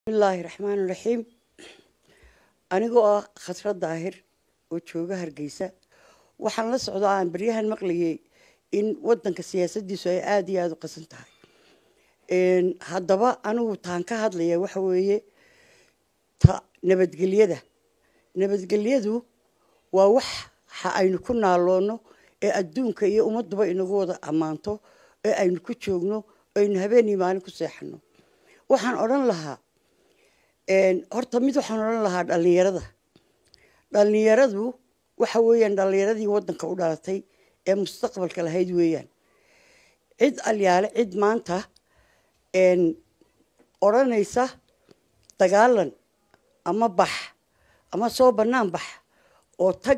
bismillaahi raxmaani raxiim anigoo ah khasra daahir oo jooga hargeysa waxaan la socdaa aan baryahan maqlayay in wadanka siyaasadiisu ay aada iyo aada u qasan tahay haddaba anigu taan ka hadlaya waxa weeye ta nabadgelyada nabadgelyadu waa wax ha aynu ku naaloono ee adduunka iyo ummaduba inagu wada ammaanto ee aynu ku joogno aynu habeenii maalin ku seexano waxaan odhan lahaa horta mid waxaan odhan lahaa dhallinyarada dhallinyaradu waxa weeyaan dhallinyaradii wadanka u dhalatay ee mustaqbalka lahayd weeyaan cid alyaale cid maanta odhanaysa dagaalan ama bax ama soo bannaan bax oo tag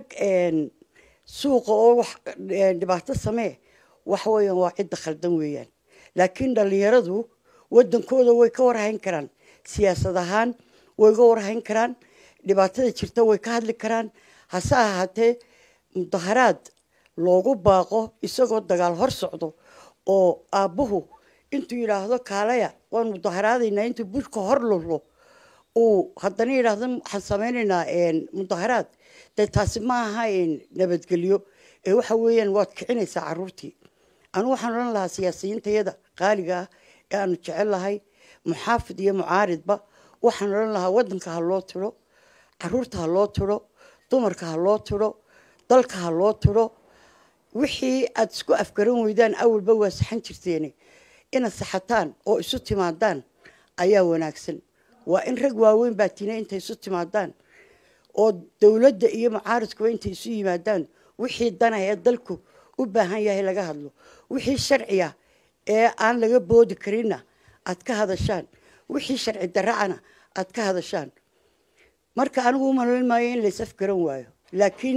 suuqa oo wax dhibaato samee waxa weeyaan waa cidda khaldan weeyaan laakiin dhallinyaradu wadankooda way ka warhayn karaan siyaasad ahaan way ga warhayn karaan dhibaatada jirta way ka hadli karaan hase ahaatee mudaharaad loogu baaqo isagoo dagaal hor socdo oo aabbuhu intuu yidhaahdo kaalaya waan mudaharaadaynaa intuu bushka hor lullo uu haddana yidhaahdo waxaan samaynaynaa mudaharaad dee taasi ma aha nabadgelyo ee waxa weeyaan waad kicinaysaa caruurtii anu waxaan odhan lahaa siyaasiyiintayada qaaliga ah ee aanu jecel lahay muxaafid iyo mucaaridba waxaan odhan lahaa wadanka ha loo tiro caruurta ha loo tiro dumarka ha loo tiro dalka ha loo tiro wixii aada isku afgaran weydaan awalba waa saxan jirteene inaad saxataan oo isu timaadaan ayaa wanaagsan waa in rag waaweyn baa tina intay isu timaadaan oo dowladda iyo mucaaridkuba intay isu yimaadaan wixii dana ee dalku u baahan yahay laga hadlo wixii sharciya ee aan laga boodi karinna aad ka hadashaan wixii sharci daracana aad ka hadashaan marka anigu umalayn maayo in lays afgaran waayo laakiin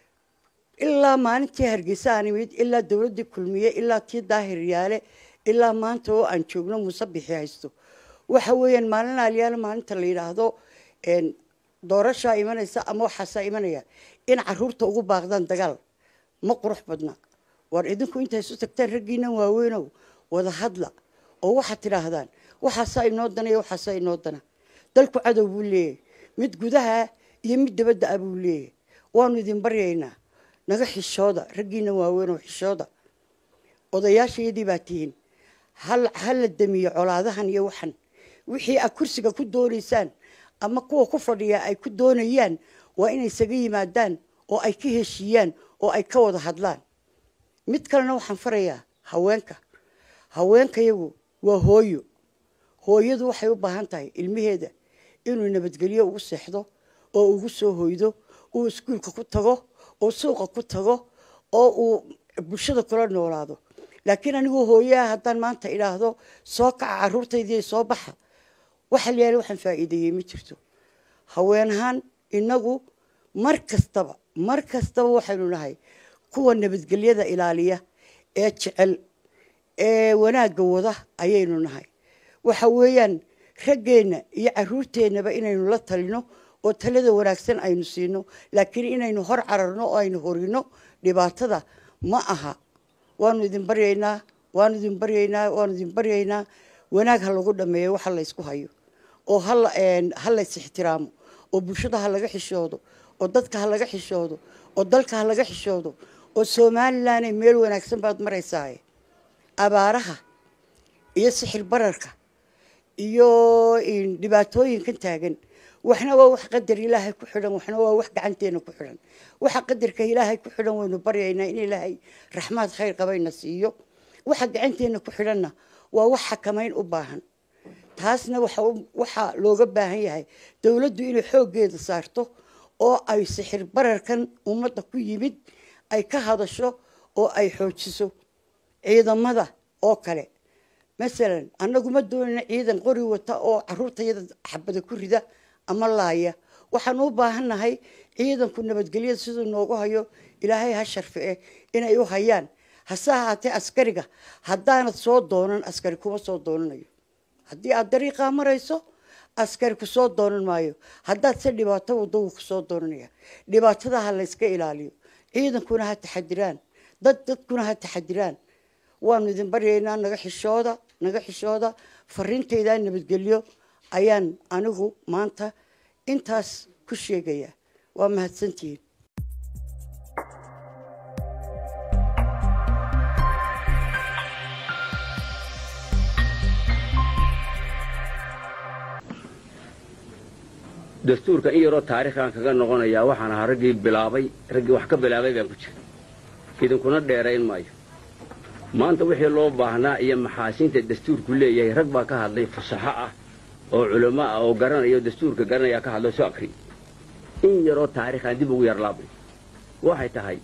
ilaa maalintii hargeysa aan imid ilaa dowladdii kulmiye ilaa tii daahir yaale ilaa maanta oo aan joogno musabixi haysto waxa weeyaan maalin aalyaale maalinta la yidhaahdo doorashaa imanaysa ama waxaasaa imanaya in caruurta ugu baaqdaan dagaal ma qurux badna war idinku intay isu tagtaan raggiinan waaweynow wada hadla oo waxaad tidhaahdaan waxaasaa inoo dana iyo waxaasaa inoo dana dalku cadow buu leeyahay mid gudaha iyo mid dabadda ah buu leeyahay waanu idin baryaynaa naga xishooda raggiinan waaweynow xishooda odayaashayadii baa tihiin ha la damiyo colaadahan iyo waxan wixii aad kursiga ku doonaysaan ama kuwa ku fadhiya ay ku doonayaan waa inay isaga yimaadaan oo ay ka heshiiyaan oo ay ka wada hadlaan mid kalena waxaan farayaa haweenka haweenkayagu waa hooyo hooyadu waxay u baahan tahay ilmaheeda inuu nabadgelyo ugu seexdo oo ugu soo hoydo uu iskuulka ku tago oo suuqa ku tago oo uu bulshada kula noolaado laakiin anigoo hooyaha haddaan maanta idhaahdo soo kaca caruurtaydii soo baxa waxa la yaala waxaan faa'iideeyey ma jirto haween ahaan inagu mar kastaba mar kastaba waxaynu nahay kuwa nabadgelyada ilaaliya ee jecel ee wanaagga wada ayaynu nahay waxa weeyaan raggeenna iyo caruurteennaba inaynu la talino oo talada wanaagsan aynu siino laakiin inaynu hor cararno oo aynu horino dhibaatada ma aha waanu idin baryaynaa waanu idin baryaynaa waanu idin baryaynaa wanaag ha lagu dhameeyo waxa la ysku hayo oo ha lays ixtiraamo oo bulshada ha laga xishoodo oo dadka ha laga xishoodo oo dalka ha laga xishoodo oo somalilanay meel wanaagsan baad maraysaaye abaaraha iyo sixir bararka iyo dhibaatooyinkan taagan waxna waa wax qadar ilaahay ku xidhan waxna waa wax gacanteena ku xidhan waxa qadarka ilaahay ku xidhan waynu baryaynaa in ilaahay raxmaad khayr qabayna siiyo waxa gacanteena ku xidhanna waa wax xakamayn u baahan taasna waxaa looga baahan yahay dowladdu inay xooggeeda saarto oo ay sixir bararkan ummadda ku yimid ay ka hadasho oo ay xoojiso ciidamada oo kale masalan annagu ma doonina ciidan qori wata oo caruurtayada xabada ku rida ama laaya waxaan u baahannahay ciidanku nabadgelyada siduu noogu hayo ilaahay ha sharfice inay u hayaan hase ahaatee askariga haddaanad soo doonan askari kuma soo doonanayo haddii aad dariiqaa marayso askari ku soo doonan maayo haddaad se dhibaato waddo wuu kusoo doonanaya dhibaatada ha layska ilaaliyo ciidankuna ha taxadiraan dad dadkuna ha taxadiraan waanu idin baryaynaa naga xishooda naga xishooda fariintaydaa nabadgelyo ayaan anigu maanta intaas ku sheegayaa waa mahadsantihiin dastuurka in yaroo taariikhaan kaga noqonayaa waxaan ahaa raggii bilaabay raggii wax ka bilaabay baan ku jira idinkuna dheerayn maayo maanta wixii loo baahnaa iyo maxaasiinta dastuurku leeyahay rag baa ka hadlay fasaxo ah oo culamo ah oo garanaya dastuurka garanaya ka hadlay soo akri in yaroo taariikhaan dib ugu yarlaabay waxay tahay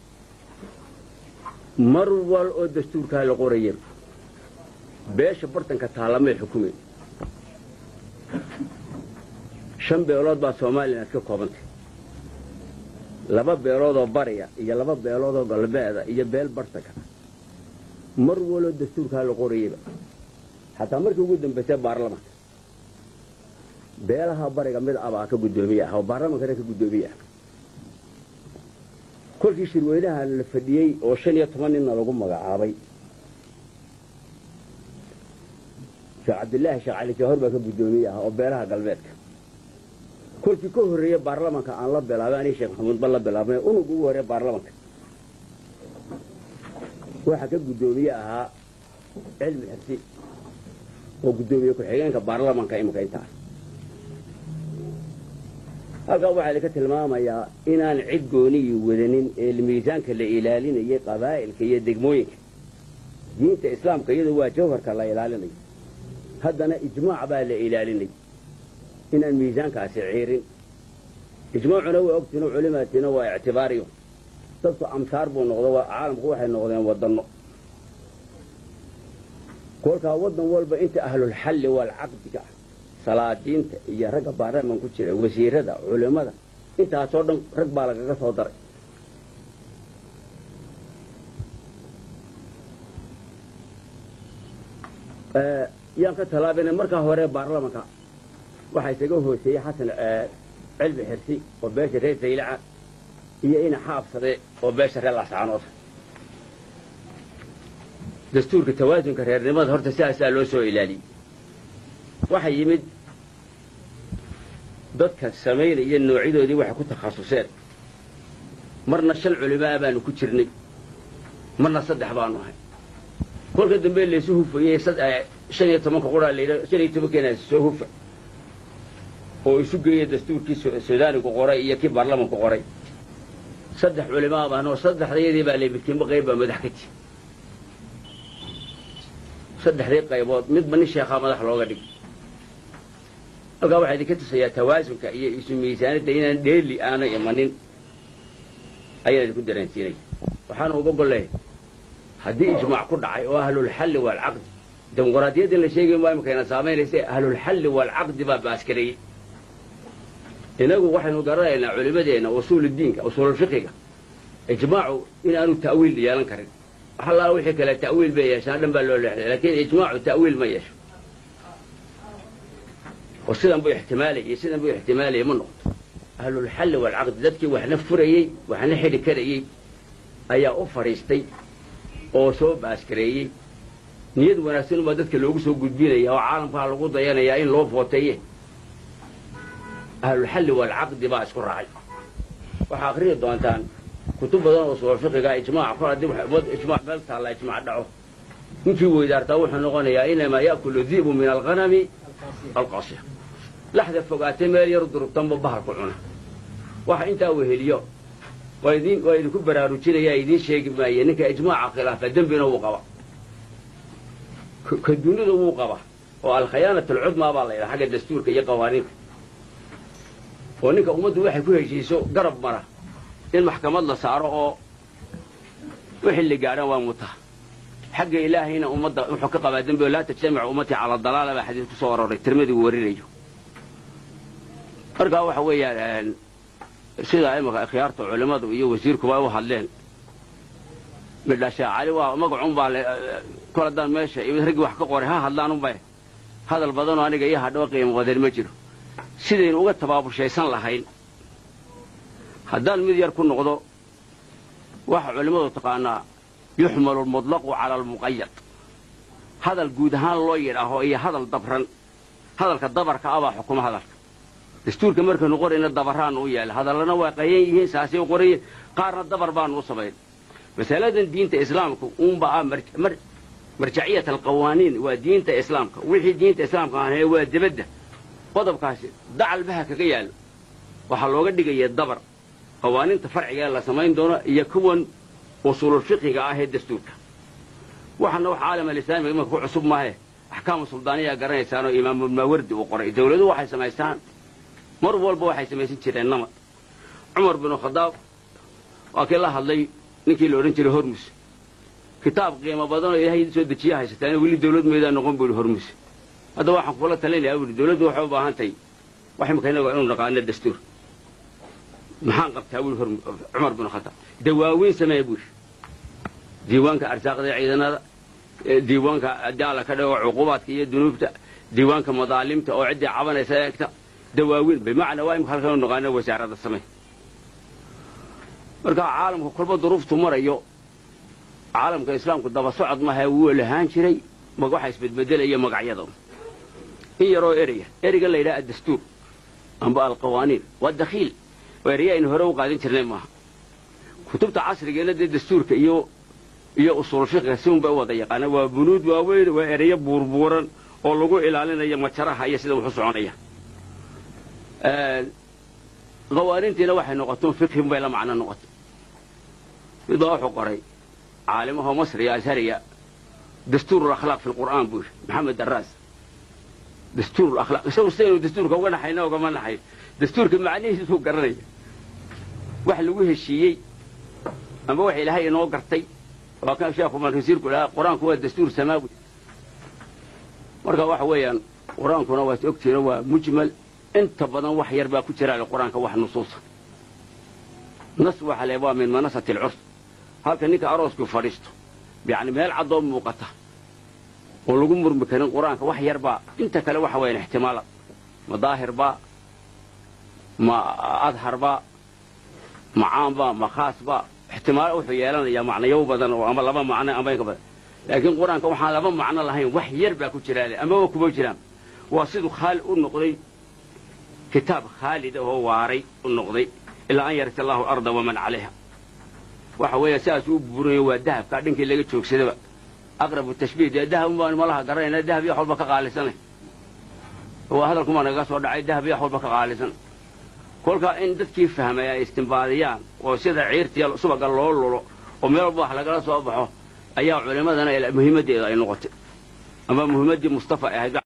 mar wal oo dastuurkaa la qoraya beesha bartanka taalamay xukumayn shan beelood baa somalilan ka koobantay laba beeloodoo bariya iyo laba beeloodoo galbeeda iyo beel bartanka mar waloo dastuurkaa la qorayeyba xataa markii ugu dambaysay baarlamanka beelaha bariga mid abaa ka guddoomiye ah oo baarlamankana ka guddoomiye ah kolkii shirweynaha la fadhiyey oo shan iyo toban ninna lagu magacaabay sheekh cabdilaahi sheekh cali jawhar baa ka guddoomiye ah oo beelaha galbeedka kolkii ka horreeye baarlamanka aan la bilaabay anii sheekh maxamuud ba la bilaabnay unug ugu horreeye baarlamanka waxaa ka guddoomiye ahaa cilmi xirsi oo guddoomiye ku-xigeenka baarlamanka imika intaa halkaa waxaa idinka tilmaamayaa inaan cid goonihii wadanin ee miisaanka la ilaalinayay qabaa'ilka iyo degmooyinka diinta islaamka iyadu waa jawharka la ilaalinayo haddana ijmaac baa la ilaalinay inaan miisaankaasi ciirin ijmaacuna waa ogtiino culimaatiina waa ictibaariyo dadku amsaar buu noqdo caalamku waxay noqdeen wadanno kolkaa waddan walba inta ahlulxalli waalcaqdiga ah salaadiinta iyo ragga baarlaman ku jira wasiirada culimmada intaasoo dhan rag baa lagaga soo daray yaan ka tallaabinay markaa hore baarlamanka waxaa isaga hooseeyey xasan cilmi xirsi oo beesha reer saylaca iyo ina xaabsade oo beesha reer lascaanooda dastuurka tawaasunka reernimada horta sidaasaa loo soo ilaaliyey waxaa yimid dadka samaynaya noocyadoodii waxay ku takhasuseen marna shan culimaa baanu ku jirnay marna saddex baanu ahay kolka dambe laysu hufayey shan iyo tobanka quraa layidha shan iyo tobankeena soo hufa oo isu geeya dastuurkii sudaanigu qoray iyo kii baarlamanku qoray saddex culimaa baan oo saddexdayadii baa lamidkiinba qayb baa madax ka ti saddexdii qaybood midba nin sheekhaa madax looga dhig halkaa waxaa idinka tusayaa tawaasunka iyo isu miisaanidda inaan dheeli aana imanin ayaan idinku dareensiinaya waxaana uga golleehay haddii ijmaac ku dhacay oo ahlulxalli waalcaqdi dimuqraadiyaddin la sheegay waa imikayna saamaynaysa ahlulxalli waalcaqdi baa baaskareeyey inagu waxaynu garanaynaa culimadeenna usuuluddiinka usuululfiqiga ijmaacu inaanu ta'wiil yeelan karin wax allaala wixii kale ta'wiil bay yeeshaan dhan baa loo leexday laakiin ijmaacu ta'wiil ma yeesho oo sidan buu ixtimaalayay sidan buu ixtimaalayay ma noqoto ahlulxalli waalcaqdi dadkii waxna furayey waxna xidhi karayey ayaa u fadhiistay oo soo baaskareeyey niyad wanaagsan ubaa dadka loogu soo gudbinaya oo caalamkaa lagu dayanayaa in loo footeeye ahlulxalli waalcaqdi baa isku raacay waxaa akhriyi doontaan kutub badan oo suul fiqiga ijmaac kol haddii ijmaac meel taalla ijmaac dhaco ninkii weydaartaa wuxuu noqonayaa inamaa ya'kulu di'bu min alghanami alqasiya laxda fogaatay meel yar durugtanba bahalku cuna waxa intaa weheliyo waa idin waa idinku baraarujinayaa idiin sheegi maaye ninka ijmaaca khilaafa dembina wuu qaba ka dunida wuu qaba oo alkhayaanat alcudmaa baa la yidhaha xagga dastuurka iyo qawaaniinta oo ninka ummaddu waxay ku heshiiso garab mara in maxkamad la saaro oo wixii la gaadhaan waa muta xagga ilaahayna ummadda wuxuu ka qabaa dembi oo laa tajtamicu ummatii cala dalaala baa xadiis ku soo aroray tirmadii uu warinayo markaa waxa weeyaan sidaa imika khiyaarta culimmadu iyo wasiirkuba u hadleen midhashaa cali waa magacun baa kol haddaan meesha raggii wax ka qoray ha hadlaan unbay hadal badanoo aniga iyo hadhaba qiimo qadan ma jiro sidaynu uga tabaabushaysan lahayn haddaan mid yar ku noqdo waxa culimmadu taqaanaa yuxmalu almutlaqu cala almuqayad hadal guud ahaan loo yidhaaho iyo hadal dabran hadalka dabarka abaa xukuma hadalka dastuurka markaynu qorayna dabaraanu u yeela hadallana waa qayan yihiin saasay u qorayiin qaarna dabar baanu u samayn masaladan diinta islaamka uunba ah marjaciyat alqawaaniin waa diinta islaamka wixii diinta islaamka ahaye waa debadda qodobkaasi dacalbaha kaga yaallo waxaa looga dhigaya dabar qawaaniinta farciga la samayn doono iyo kuwan usuululfiqiga ah ee dastuurka waxaana wax caalam alislaamiga imanka ku cusub maahe axkaamu suldaaniyaa garanaysaanoo imaamulmaawardi uu qoray dawladuhu waxay samaystaan mar walba waxay samaysan jireen namad cumar binu khadaab waa kii la hadlay ninkii la odhan jiray hormus kitaab qiimo badanoo ilaahay soo dejiya haysataan weli dawlad meedaa noqon buu ihi hormus hadda waxaan kula talinayaa buuhi dawladdu waxay u baahan tahay wax imika inaga inu naqaano dastuur maxaan qabtaa buuhi cumar binu khadaab dawaaweyn sameeya buuhi diiwaanka arsaaqda ciidanada diiwaanka daala ka dhigo cuqubaadka iyo dunuubta diiwaanka madaalimta oo ciddii cabanaysa eegta dawaaweyn bimacnaa waa imika halkan u naqaano wasaaradda samey marka caalamka kolba duruuftu marayo caalamka islaamku daba socod maha wuu lahaan jiray waxa isbedbedelaya magacyada in yaroo ereyga ereyga la yidhaha addastuur amba alqawaaniin waa dakhiil waa ereya aynu hore u qaadin jirnay maaha kutubta casrigeena dee dastuurka iyo iyo usuul fiqiga si unbay u wada yaqaana waa bunuud waaweyn waa ereyo buurbuuran oo lagu ilaalinayo majaraha iyo sida wuxu soconaya qawaaniintiina waxay noqoto fiqhin bay la macno noqotay mid baa wuxuu qoray caalimahoo masriya ashariya dastuur akhlaaq fi lqur'aan buu yidhi maxamed daraas dastuur akhlaaq isagu sidaynu dastuurka uga naxayna ugama naxay dastuurka macnihiisuu garanaya wax lagu heshiiyey amba wax ilaahay inoo gartay waa kan sheekhu markasiirku dhaha qur-aanku waa dastuur samaawi marka waxa weeyaan qur-aankuna waad ogtiino waa mujmal inta badan wax yar baa ku jira qur-aanka wax nusuusa nas waxa le waa min manasati alcurs halka ninka aroosku fadhiisto yani meel caddoo muuqata oo lagu murmi karin qur-aanka wax yar baa inta kale waxa weeyaan ixtimaalad ma daahir baa ma adhar baa ma caam baa ma khaas baa ixtimaalo wuxuu yeelanayaa macnayo badan oo ama laba macno amba inka badan laakiin qur-aanka waxaan laba macno lahayn wax yar baa ku jiraale amaba kuma jiraan waa siduu khaali u noqday kitaab khaalid oo waaray u noqday ilaa an yarita allahu arda waman calayha waxa weeya sidaas u buurinayo waa dahabkaa dhinkii laga joogsadaba aqrabu tashbiih dee dahab baan malaha garanayna dahab iyo walba ka qaalisanay waa hadalkumaa nagaga soo dhacay dahab iyo walba ka qaalisan kolkaa in dadkii fahmay ay istimbaadiyaan oo sida ciirtiya subaga loo lulo oo meel walba wax lagala soo baxo ayaa culimmadana muhiimaddeeda ay noqotay ama muhiimaddii mustafa ahayd